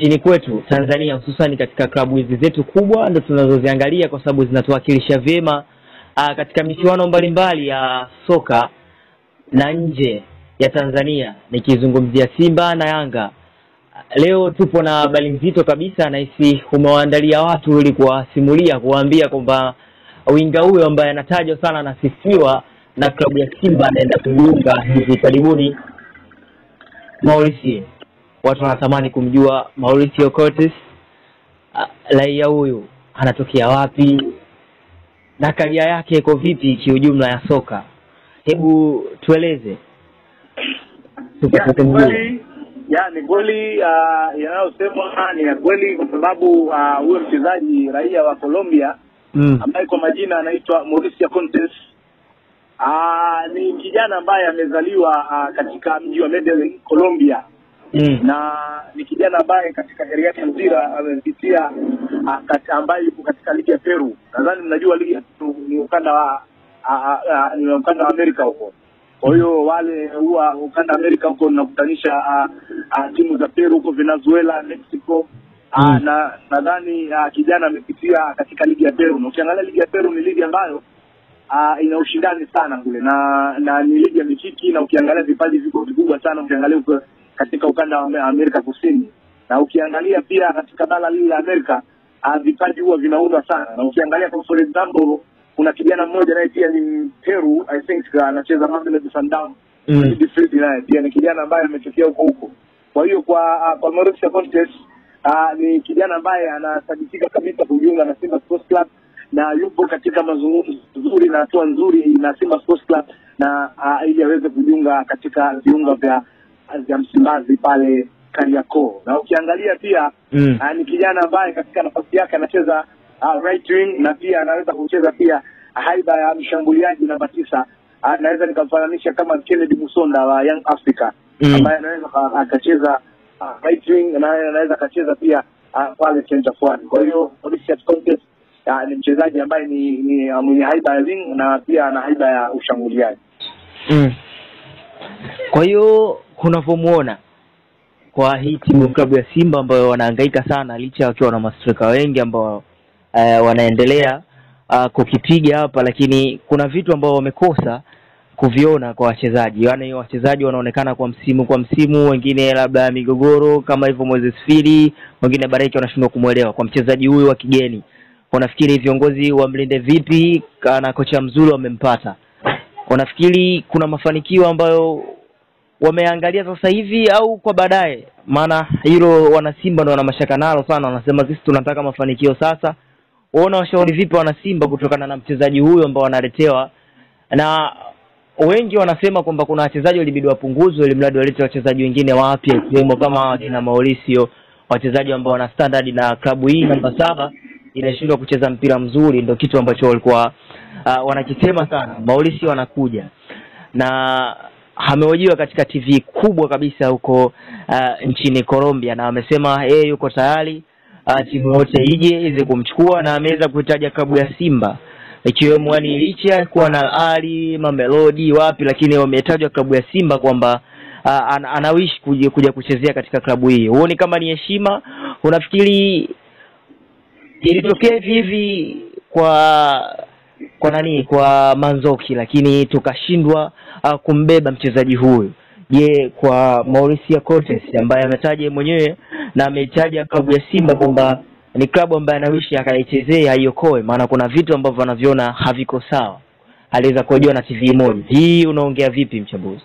nchini kwetu Tanzania, hususani katika klabu hizi zetu kubwa ndo tunazoziangalia kwa sababu zinatuwakilisha vyema uh, katika michuano mbalimbali ya soka na nje ya Tanzania, nikizungumzia Simba na Yanga. Leo tupo na habari nzito kabisa, nahisi umewaandalia watu ili kuwasimulia, kuwaambia kwamba winga huyo ambaye anatajwa sana, anasifiwa na klabu ya Simba anaenda kujiunga hivi karibuni, Mauricio. Watu wanatamani kumjua Mauricio Curtis, raia huyu anatokea wapi na karia yake iko vipi kiujumla ya soka? Hebu tueleze tupate kumjua. kweli ya ni kweli uh, yanayosemwa ni ya kweli kwa sababu ah, huyo mchezaji raia wa Colombia Mm. ambaye kwa majina anaitwa Mauricio Contes ah, ni kijana ambaye amezaliwa ah, katika mji wa Medellin Colombia Mm. na ni kijana ambaye katika kari yake ya mpira amepitia ah, kat- ambaye yuko katika ligi ya Peru. Nadhani mnajua ligi ya Peru ni ukanda wa ah, ah, ah, ni ukanda wa Amerika huko. Kwa hiyo wale huwa ukanda wa Amerika huko unakutanisha ah, ah, timu za Peru huko Venezuela, Mexico Ah, Mm. na nadhani ah, kijana amepitia katika ligi ya Peru, na ukiangalia ligi ya Peru ni ligi ambayo ah, ina ushindani sana kule na na ni ligi ya mikiki, na ukiangalia vipaji viko vikubwa sana, ukiangalia huko katika ukanda wa Ame- Amerika Kusini, na ukiangalia pia katika bara lile la Amerika ah, vipaji huwa vinaundwa sana, na ukiangalia kwa for example, kuna kijana mmoja naye pia ni Peru, I think anacheza Mamelodi Sundowns Mm. midfield naye pia ni kijana ambaye ametokea huko huko. Kwa hiyo kwa ah, kwa Mauricio Contes uh, ni kijana ambaye anasadikika kabisa kujiunga na Simba Sports Club na yupo katika mazungumzo nzuri na hatua nzuri na Simba Sports Club na uh, ili aweze kujiunga katika viunga vya vya Msimbazi pale Kariakoo. Na ukiangalia pia Mm. uh, ni kijana ambaye katika nafasi yake anacheza uh, right wing na pia anaweza kucheza pia haiba ya mshambuliaji namba tisa. Uh, naweza nikamfananisha kama Kennedy Musonda wa Young Africa Mm. ambaye anaweza ka- akacheza uh, right wing na anaweza akacheza pia uh, pale center forward. Kwa hiyo Mauricio Contes uh, ni mchezaji ambaye ni, ni uh, mwenye haiba ya wing na pia ana haiba ya ushambuliaji. Mm. Kwa hiyo kunavyomuona kwa hii timu klabu ya Simba ambayo wanahangaika sana licha wakiwa na mastreka wengi ambao uh, wanaendelea uh, kukipiga hapa, lakini kuna vitu ambao wamekosa kuviona kwa wachezaji, yaani wachezaji wanaonekana kwa msimu kwa msimu, wengine labda migogoro kama hivyo Moses Fili, wengine Bareki wanashindwa kumwelewa kwa mchezaji huyu wa kigeni. Unafikiri viongozi wamlinde vipi na kocha mzuri wamempata? Unafikiri kuna mafanikio ambayo wameangalia sasa hivi au kwa baadaye? Maana hilo wanasimba ndo wana mashaka nalo sana, wanasema sisi tunataka mafanikio sasa. Waona washauri vipi wanasimba kutokana na mchezaji huyo ambao wanaletewa, na wengi wanasema kwamba kuna wachezaji walibidi wapunguzwe ili mradi walete wachezaji wengine wapya, ikiwemo kama wakina Mauricio, wachezaji ambao wana standard na klabu hii namba saba inashindwa kucheza mpira mzuri, ndo kitu ambacho walikuwa uh, wanakisema sana. Mauricio anakuja na amehojiwa katika TV kubwa kabisa huko uh, nchini Colombia na amesema yeye yuko tayari uh, timu yote ije iweze kumchukua na ameweza kuitaja klabu ya Simba ikiwemo yani licha ya kuwa na Ali Mamelodi wapi, lakini wametajwa klabu ya Simba kwamba uh, an, anawishi kuja, kuja kuchezea katika klabu hii. Huoni kama ni heshima? Unafikiri ilitokea hivi hivi kwa kwa nani kwa Manzoki, lakini tukashindwa uh, kumbeba mchezaji huyu. Je, kwa Mauricio Cortes ambaye ametaja yeye mwenyewe na ameitaja klabu ya Simba kwamba ni klabu ambayo anawishi akaichezea aiokoe, maana kuna vitu ambavyo anaviona haviko sawa. Aliweza kuhojiwa na TV moja. Hii unaongea vipi mchambuzi?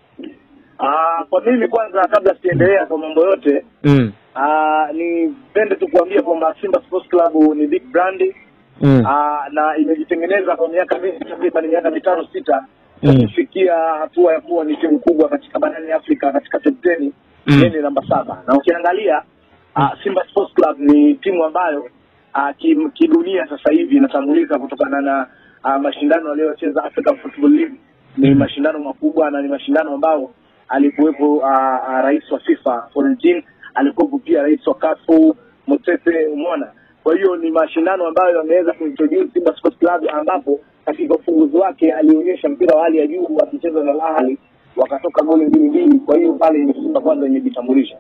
Ah, kwa mimi kwanza, kabla sijaendelea kwa mambo yote Mm. ah, nipende tu kuambia kwamba Simba Sports Club ni big brand Mm. ah, na imejitengeneza kwa miaka mingi, takriban miaka mitano sita Mm. kufikia hatua ya kuwa ni timu kubwa katika barani Afrika katika top 10 Mm. yeye ni namba saba na ukiangalia uh, Simba Sports Club ni timu ambayo uh, kim- kidunia sasa hivi inatambulika kutokana na uh, mashindano aliyocheza Africa Football League ni Mm. mashindano makubwa na ni mashindano ambao alikuwepo uh, uh, rais wa FIFA Florentine, alikuwepo pia rais wa CAF Motsepe, umeona. Kwa hiyo ni mashindano ambayo yameweza kuintroduce Simba Sports Club, ambapo katika ufunguzi wake alionyesha mpira wa hali ya juu akicheza na Al Ahly wakatoka goli mbili mbili. Kwa hiyo pale ni Simba kwanza imejitambulisha.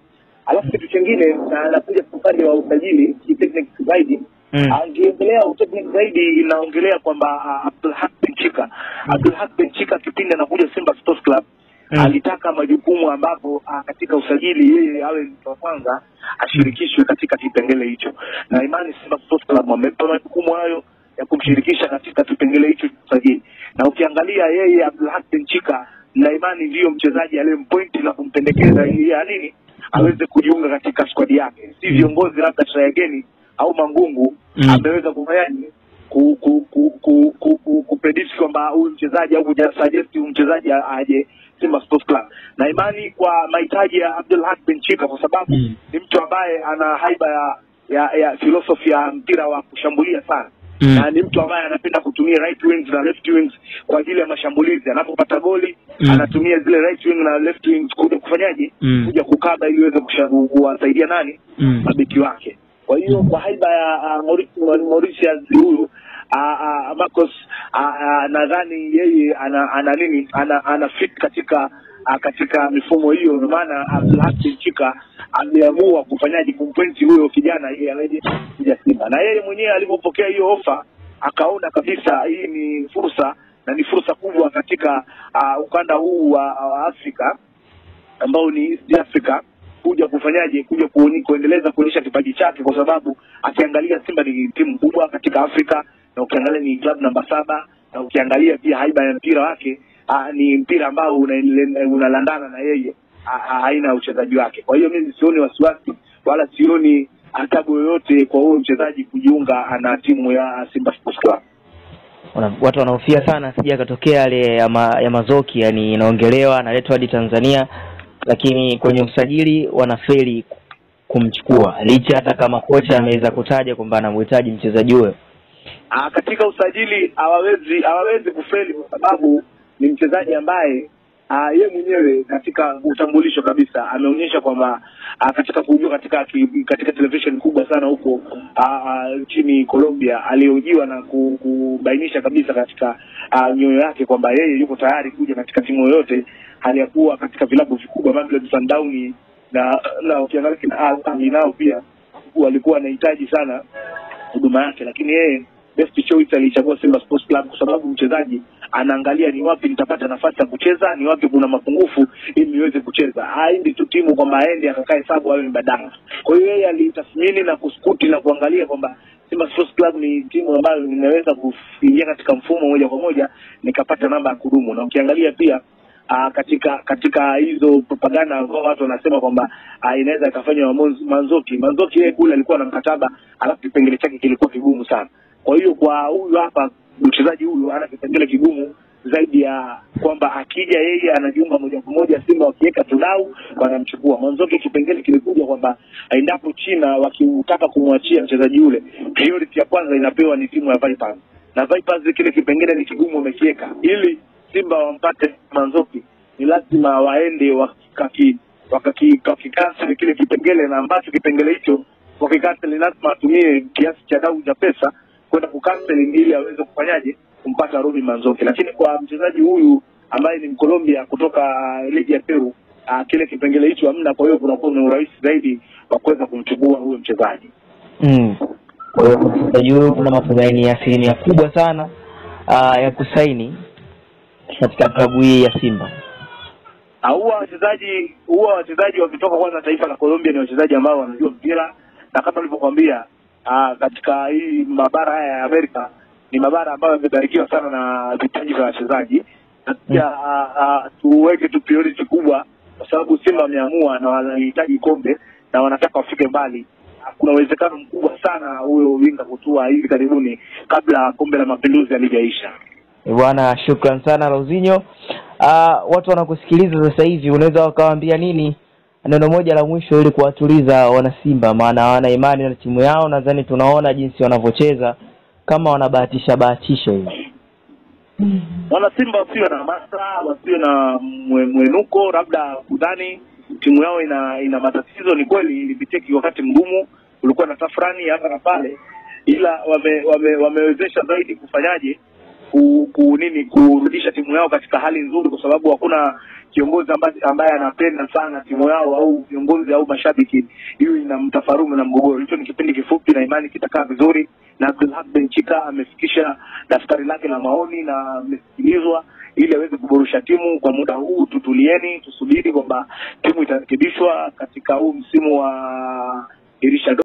alafu kitu chingine na anakuja upande wa usajili kitechnic zaidi Mm. angeendelea utechnic zaidi inaongelea kwamba uh, Abdulhaq bin Chika Abdulhaq bin Chika kipindi anakuja Simba Sports Club Mm. alitaka majukumu ambapo ah, katika usajili yeye awe mtu wa kwanza ashirikishwe katika kipengele hicho, na imani Simba Sports Club wamempa majukumu hayo ya kumshirikisha katika kipengele hicho cha usajili, na ukiangalia yeye Abdulhaq bin Chika na imani ndiyo mchezaji aliyempointi na kumpendekeza ili ya nini aweze kujiunga katika squad yake, si viongozi labda Trayageni au Mangungu Mm. ameweza kufanyaje ku ku ku ku ku ku kupredict kwamba huyu mchezaji au kujasuggest huyu mchezaji a- aje Simba Sports Club, na imani kwa mahitaji ya Abdul Haq bin Chika, kwa sababu Mm. ni mtu ambaye ana haiba ya ya, ya philosophy ya mpira wa kushambulia sana Mm. na ni mtu ambaye anapenda kutumia right wings na left wings kwa ajili ya mashambulizi. Anapopata goli Mm. anatumia zile right wing na left wings kuja kufanyaje, Mm. kuja kukaba ili iweze kusha- kuwasaidia nani Mm. mabeki wake. Kwa hiyo kwa haiba ya uh, Mauricio Mauritius huyu uh, uh, Marcos uh, uh, nadhani yeye ana, ana nini ana, ana fit katika uh, katika mifumo hiyo, ndio maana Abdulhaq bin Chika ameamua kufanyaje kumpointi huyo kijana ili aweje kuja Simba, na yeye mwenyewe alipopokea hiyo ofa akaona kabisa hii ni fursa na ni fursa kubwa katika uh, ukanda huu wa, wa Afrika ambao ni East Africa kuja kufanyaje kuja kuoni, kuendeleza kuonyesha kipaji chake, kwa sababu akiangalia Simba ni timu kubwa katika Afrika na ukiangalia ni club namba saba na ukiangalia pia haiba ya mpira wake aa, ni mpira ambao unaendele- unalandana na yeye aa, aa, aina ya uchezaji wake. Kwa hiyo mimi sioni wasiwasi wala sioni tabu yoyote kwa huyo mchezaji kujiunga na timu ya Simba Sports Club. Wana- watu wanaofia sana sija akatokea yale ya, ma, ya mazoki yani inaongelewa analetwa hadi Tanzania lakini kwenye usajili wanafeli kumchukua licha hata kama kocha ameweza kutaja kwamba anamhitaji mchezaji huyo Ah, katika usajili hawawezi hawawezi kufeli kwa sababu ni mchezaji ambaye ah, ye mwenyewe katika utambulisho kabisa ameonyesha kwamba ah, katika kujua katika ki- katika television kubwa sana huko ah, ah, nchini Colombia alihojiwa na ku- kubainisha kabisa katika ah, nyoyo yake kwamba yeye yuko tayari kuja katika timu yoyote hali ya kuwa katika vilabu vikubwa Mamelodi Sundowns na na ukiangalia kina Al Ahly nao pia walikuwa wanahitaji sana huduma yake, lakini yeye best choice alichagua Simba Sports Club kwa sababu mchezaji anaangalia ni wapi nitapata nafasi ya kucheza, ni wapi kuna mapungufu ili niweze kucheza. Haendi tu timu kwamba aende akakae sabu awe mbadala. Kwa hiyo yeye alitathmini na kuskuti na kuangalia kwamba Simba Sports Club ni timu ambayo ninaweza kuingia katika mfumo moja kwa moja nikapata namba ya kudumu, na ukiangalia pia uh, katika katika hizo propaganda ambao watu wanasema kwamba uh, inaweza ikafanywa na Monz- Manzoki. Manzoki yeye kule alikuwa na mkataba, alafu kipengele chake kilikuwa kigumu sana. Kwa hiyo kwa huyu hapa mchezaji huyu ana kipengele kigumu zaidi ya kwamba akija yeye anajiunga moja kwa moja Simba wakiweka tudau wanamchukua. Manzoki kipengele kilikuja kwamba endapo China wakitaka kumwachia mchezaji yule, priority ya kwanza inapewa ni timu ya Vipers, na Vipers kile kipengele ni kigumu wamekiweka ili Simba wampate Manzoki ni lazima waende wakaki wakaki- wakikanseli kile kipengele, na ambacho kipengele hicho wakikanseli lazima atumie kiasi cha dau cha pesa kwenda kukanseli ili aweze kufanyaje kumpata Robi Manzoki. Lakini kwa mchezaji huyu ambaye ni Mkolombia kutoka uh, ligi ya Peru uh, kile kipengele hicho hamna, kwa hiyo kunakuwa ni urahisi zaidi wa kuweza kumchukua huyo mchezaji. mm. kwa hiyo mchezaji huyo kuna matumaini ya asilimia kubwa sana uh, ya kusaini katika klabu hii ya Simba Ah, huwa wachezaji huwa wachezaji wakitoka kwanza taifa la Colombia ni wachezaji ambao wanajua mpira na kama nilivyokuambia ah, katika hii mabara haya ya Amerika ni mabara ambayo yamebarikiwa sana na vipaji vya wachezaji na pia ah, ah, tuweke tu priority kubwa kwa sababu Simba wameamua na wanahitaji kombe na wanataka wafike mbali. Ah, Kuna uwezekano mkubwa sana huyo winga kutua hivi karibuni kabla kombe la mapinduzi halijaisha. Eh, bwana shukran sana Lauzinho uh, watu wanakusikiliza sasa hivi unaweza wakawaambia nini neno moja la mwisho ili kuwatuliza wanasimba maana hawana imani na timu yao nadhani tunaona jinsi wanavyocheza kama wanabahatisha bahatisha hivi wana Simba wasiwe na hamasa, wasiwe na mwe- mwenuko, labda kudhani timu yao ina ina matatizo. Ni kweli ilipitia ki- wakati mgumu, kulikuwa na tafrani hapa na pale, ila wame, wame, wamewezesha zaidi kufanyaje ku, ku nini kurudisha timu yao katika hali nzuri, kwa sababu hakuna kiongozi ambaye, ambaye anapenda sana timu yao au viongozi au mashabiki hiyo ina mtafarumu na mgogoro. Hicho ni kipindi kifupi na imani kitakaa vizuri, na Abdulhaq Benchika amefikisha daftari lake la maoni na amesikilizwa ili aweze kuboresha timu. Kwa muda huu tutulieni, tusubiri kwamba timu itarekebishwa katika huu msimu wa dirisha